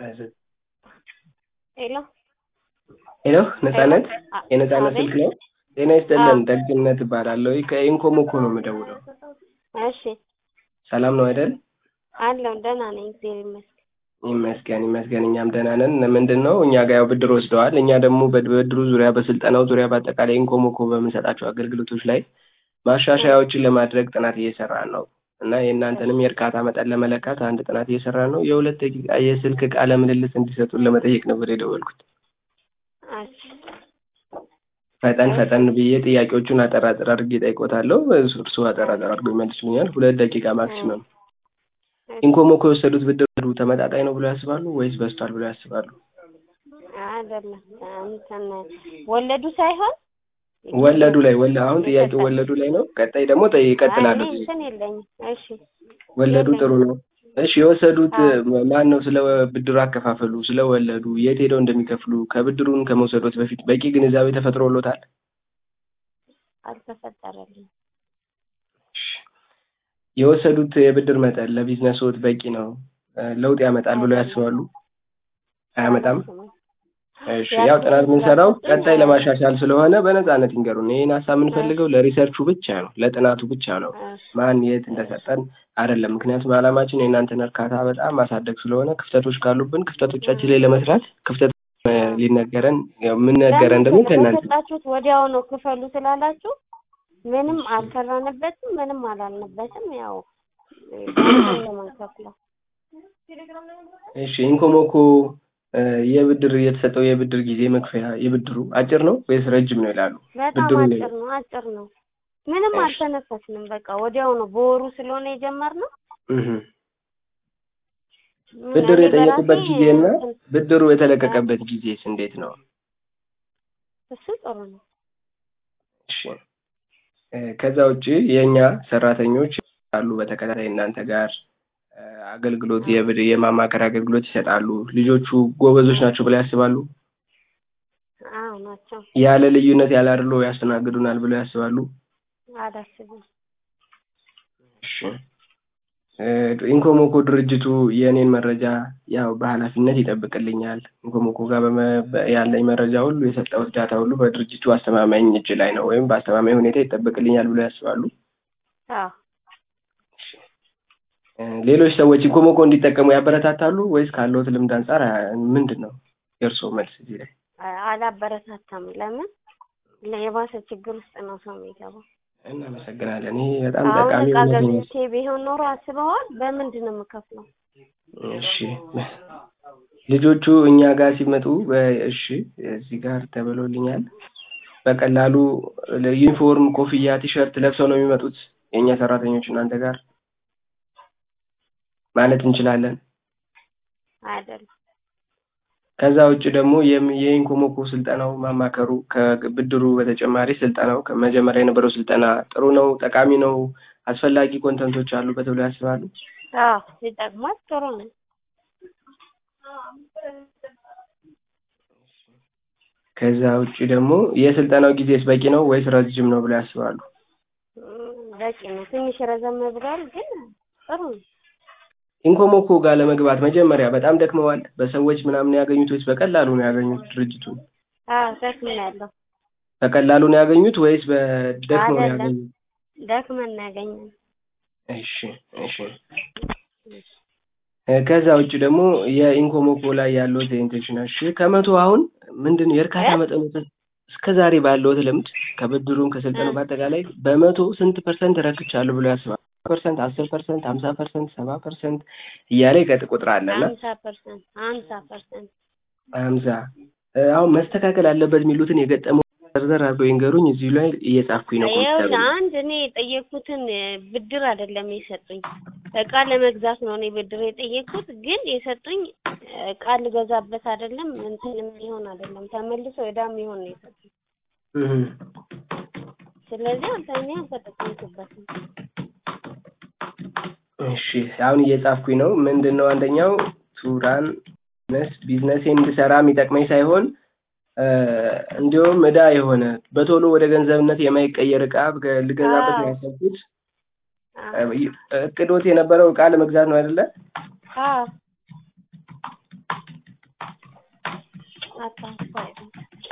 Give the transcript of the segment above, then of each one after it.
ሄሎ ሄሎ ነጻነት አ- የነጻነት አቤት። ስልክ ነው? ጤና ይስጥልን ደግነት እባላለሁ ከኢንኮም እኮ ነው የምደውለው። እሺ ሰላም ነው አይደል? አለሁ ደህና ነኝ እግዚአብሔር ይመስገን። ይመስገን ይመስገን እኛም ደህና ነን። ምንድን ነው እኛ ጋር ያው ብድር ወስደዋል። እኛ ደግሞ በብድሩ ዙሪያ በስልጠናው ዙሪያ በአጠቃላይ ኢንኮም እኮ በምንሰጣቸው አገልግሎቶች ላይ ማሻሻያዎችን ለማድረግ ጥናት እየሰራን ነው እና የእናንተንም የእርካታ መጠን ለመለካት አንድ ጥናት እየሰራን ነው። የሁለት ደቂቃ የስልክ ቃለ ምልልስ እንዲሰጡን ለመጠየቅ ነበር የደወልኩት። እሺ ፈጠን ፈጠን ብዬ ጥያቄዎቹን አጠር አጠር አድርጌ እጠይቆታለሁ። እርስዎ አጠር አጠር አድርገው ይመልሱልኛል። ሁለት ደቂቃ ማክሲመም። ኢንኮም እኮ የወሰዱት ብድር ተመጣጣኝ ነው ብሎ ያስባሉ ወይስ በዝቷል ብሎ ያስባሉ? አይደለም እንትን ወለዱ ሳይሆን ወለዱ ላይ ወለ አሁን ጥያቄው ወለዱ ላይ ነው። ቀጣይ ደግሞ ጠይ ይቀጥላሉ። አይ፣ እኔ እንትን የለኝም። እሺ ወለዱ ጥሩ ነው። እሺ የወሰዱት ማን ነው? ስለ ብድሩ አከፋፈሉ፣ ስለ ወለዱ፣ የት ሄደው እንደሚከፍሉ ከብድሩን ከመውሰዶት በፊት በቂ ግንዛቤ ተፈጥሮሎታል? አልተፈጠረልኝም። የወሰዱት የብድር መጠን ለቢዝነስዎት በቂ ነው፣ ለውጥ ያመጣል ብሎ ያስባሉ? አያመጣም? እሺ ያው ጥናት የምንሰራው ቀጣይ ለማሻሻል ስለሆነ በነፃነት ይንገሩን። ይህን ሀሳብ የምንፈልገው ለሪሰርቹ ብቻ ነው፣ ለጥናቱ ብቻ ነው። ማን የት እንደሰጠን አይደለም። ምክንያቱም ዓላማችን የእናንተን እርካታ በጣም ማሳደግ ስለሆነ ክፍተቶች ካሉብን ክፍተቶቻችን ላይ ለመስራት ክፍተት እ ሊነገረን ያው የምንነገረን ደግሞ ከእናንተ በሰጣችሁት ወዲያው ነው ክፈሉ ስላላችሁ ምንም አልሰራንበትም፣ ምንም አላልንበትም። ያው ለማንከፍለው እሺ ኢንኮሞኮ እ የብድር የተሰጠው የብድር ጊዜ መክፈያ የብድሩ አጭር ነው ወይስ ረጅም ነው ይላሉ? በጣም ብድሩ አጭር ነው፣ አጭር ነው። ምንም እሺ። አልተነፈስንም። በቃ ወዲያው ነው በወሩ ስለሆነ የጀመርነው። እህ ብድር እኔ የጠየቁበት በራሴ ጊዜና እንትን- ብድሩ የተለቀቀበት ጊዜስ እንዴት ነው? እሱ ጥሩ ነው። እሺ እ ከዛ ውጪ የእኛ ሰራተኞች አሉ በተከታታይ እናንተ ጋር እ አገልግሎት የብድ የማማከር አገልግሎት ይሰጣሉ። ልጆቹ ጎበዞች ናቸው ብለው ያስባሉ? አዎ ናቸው። ያለ ልዩነት ያለ አድሎ ያስተናግዱናል ብለው ያስባሉ? አላስብም። እሺ እ ኢንኮሞኮ ድርጅቱ የእኔን መረጃ ያው በኃላፊነት ይጠብቅልኛል። ኢንኮሞኮ ጋር በመ በ- ያለኝ መረጃ ሁሉ የሰጠሁት ዳታ ሁሉ በድርጅቱ አስተማማኝ እጅ ላይ ነው ወይም በአስተማማኝ ሁኔታ ይጠበቅልኛል ብለው ያስባሉ? አዎ እ ሌሎች ሰዎች ኢንኮሞኮ እንዲጠቀሙ ያበረታታሉ ወይስ ካለዎት ልምድ አንጻር አ- ምንድን ነው የእርስዎ መልስ እዚህ ላይ? አ- አላበረታታም። ለምን የባሰ ችግር ውስጥ ነው ሰው የሚገባው። እናመሰግናለን። ይሄ በጣም አሁን ጠቃሚ እቃ እውነት ነው። ገዝቼ ቢሆን ኖሮ አስበዋል። በምንድን ነው የምከፍለው? እሺ ልጆቹ እኛ ጋር ሲመጡ በ- እሺ እዚህ ጋር ተብሎልኛል። በቀላሉ ዩኒፎርም፣ ኮፍያ፣ ቲሸርት ለብሰው ነው የሚመጡት የእኛ ሰራተኞች እናንተ ጋር ማለት እንችላለን። አይደለም ከዛ ውጭ ደግሞ የም- የኢንኮሞኮ ስልጠናው ማማከሩ ከብድሩ በተጨማሪ ስልጠናው ከመጀመሪያ የነበረው ስልጠና ጥሩ ነው፣ ጠቃሚ ነው፣ አስፈላጊ ኮንተንቶች አሉበት ብለው ያስባሉ? አዎ ይጠቅማል። ጥሩ ነው። ከዛ ውጭ ደግሞ የስልጠናው ጊዜስ በቂ ነው ወይስ ረጅም ነው ብለው ያስባሉ? እም፣ በቂ ነው። ትንሽ ረዘም ብሏል፣ ግን ጥሩ ነው። ኢንኮሞኮ ጋር ለመግባት መጀመሪያ በጣም ደክመዋል። በሰዎች ምናምን ያገኙት ወይስ በቀላሉ ነው ያገኙት? ድርጅቱን አዎ ደክሜያለሁ። በቀላሉ ነው ያገኙት ወይስ በደክመው ነው አይደለም። ያገኙት? ደክመን ነው ያገኘነው። እሺ እሺ። እ ከዛ ውጭ ደግሞ የኢንኮሞኮ ላይ ያለው ኢንቴንሽን እሺ፣ ከመቶ አሁን ምንድን ነው የእርካታ እ? መጠኑ እስከ ዛሬ ባለዎት ልምድ ከብድሩም ከስልጠኑ እ። በአጠቃላይ በመቶ ስንት ፐርሰንት ረክቻለሁ ብሎ ያስባሉ? ፐርሰንት፣ አስር ፐርሰንት፣ ሀምሳ ፐርሰንት፣ ሰባ ፐርሰንት እያለ ይቀጥ ቁጥር አለና ሀምሳ ፐርሰንት ሀምሳ ፐርሰንት ሀምሳ እ አሁን መስተካከል አለበት የሚሉትን የገጠመው ዘርዘር አድርገው ይንገሩኝ። እዚሁ ላይ እየጻፍኩኝ ነው። ኮምፒውተር ይኸውልህ አንድ እኔ የጠየኩትን እ፣ ብድር አይደለም የሰጡኝ እቃ ለመግዛት ነው እኔ ብድር የጠየኩት። ግን የሰጡኝ እ፣ እቃ ልገዛበት አይደለም እንትን የሚሆን አይደለም ተመልሶ ዕዳ የሚሆን ነው የሰጡኝ። ስለዚህ አንተ እኔ አልተጠቀምኩበትም። እሺ አሁን እየጻፍኩኝ ነው። ምንድን ነው አንደኛው ቱራን ቢዝነስ ቢዝነሴን እንድሰራ የሚጠቅመኝ ሳይሆን እ፣ እንዲሁም ዕዳ የሆነ በቶሎ ወደ ገንዘብነት የማይቀየር እቃ ብገ- ልገዛበት ነው አዎ። ያሰብኩት። አዎ እ፣ እቅዶት የነበረው እቃ ለመግዛት ነው አይደለ? አዎ አጣሁት ፋይሉን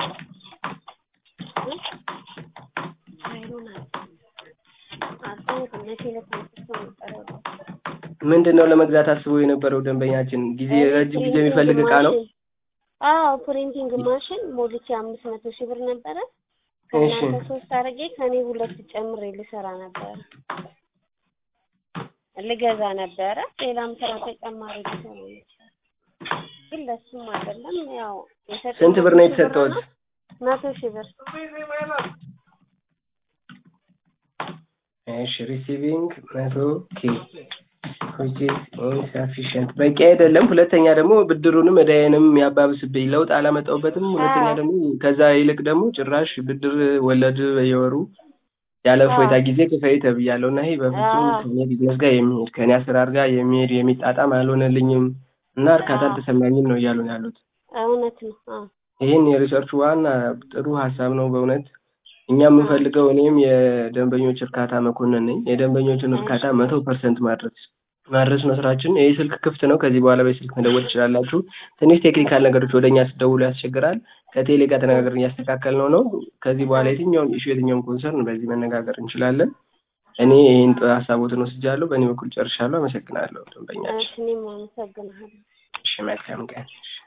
እ? ፋይሉን አጣሁት መቼ ዕለት አንስቶ ነበር ያወጣሁት? ምንድን ነው ለመግዛት አስቦ የነበረው ደንበኛችን? ጊዜ ረጅም ጊዜ የሚፈልግ እቃ ነው። አዎ ፕሪንቲንግ ማሽን ሞልቼ አምስት መቶ ሺህ ብር ነበረ። እሺ ከእናንተ ሶስት አድርጌ ከኔ ሁለት ጨምሬ ልሰራ ነበረ ልገዛ ነበረ። ሌላም ስራ ተጨማሪ ሊሰራ ይችላል። ግን ለሱም አይደለም ያው የሰጠኝ ስንት ብር ነው መቶ ሺህ የተሰጠውት? ነው። መቶ ሺህ ብር እሺ ሪሲቪንግ መቶ ኬ which is insufficient በቂ አይደለም። ሁለተኛ ደግሞ ብድሩንም እዳዬንም ያባብስብኝ ለውጥ አላመጣሁበትም። ሁለተኛ ደግሞ ከዛ ይልቅ ደግሞ ጭራሽ ብድር ወለድ በየወሩ ያለ እፎይታ ጊዜ ክፈይ ተብያለሁ እና ይሄ በፍጹም አዎ። ከኔ ቢዝነስ ጋር የሚሄድ ከኔ አሰራር ጋር የሚሄድ የሚጣጣም አልሆነልኝም እና እርካታ አዎ። አልተሰማኝም ነው እያሉ ነው ያሉት። እውነት ነው። አዎ ይህን የሪሰርቹ ዋና ጥሩ ሀሳብ ነው በእውነት እኛ የምንፈልገው እኔም የደንበኞች እርካታ መኮንን ነኝ። የደንበኞችን እርካታ መቶ ፐርሰንት ማድረስ ማድረስ ነው ስራችን። ይህ ስልክ ክፍት ነው። ከዚህ በኋላ በስልክ መደወል ትችላላችሁ። ትንሽ ቴክኒካል ነገሮች ወደ እኛ ስትደውሉ ያስቸግራል። ከቴሌ ጋር ተነጋግረን እያስተካከል ነው ነው ከዚህ በኋላ የትኛውም ኢሹ የትኛውም ኮንሰርን በዚህ መነጋገር እንችላለን። እኔ ይህን ሀሳቦትን ወስጃለሁ። በእኔ በኩል ጨርሻለሁ። አመሰግናለሁ ደንበኛችን። እሺ እኔም አመሰግናለሁ። እሺ መልካም ቀን። እሺ።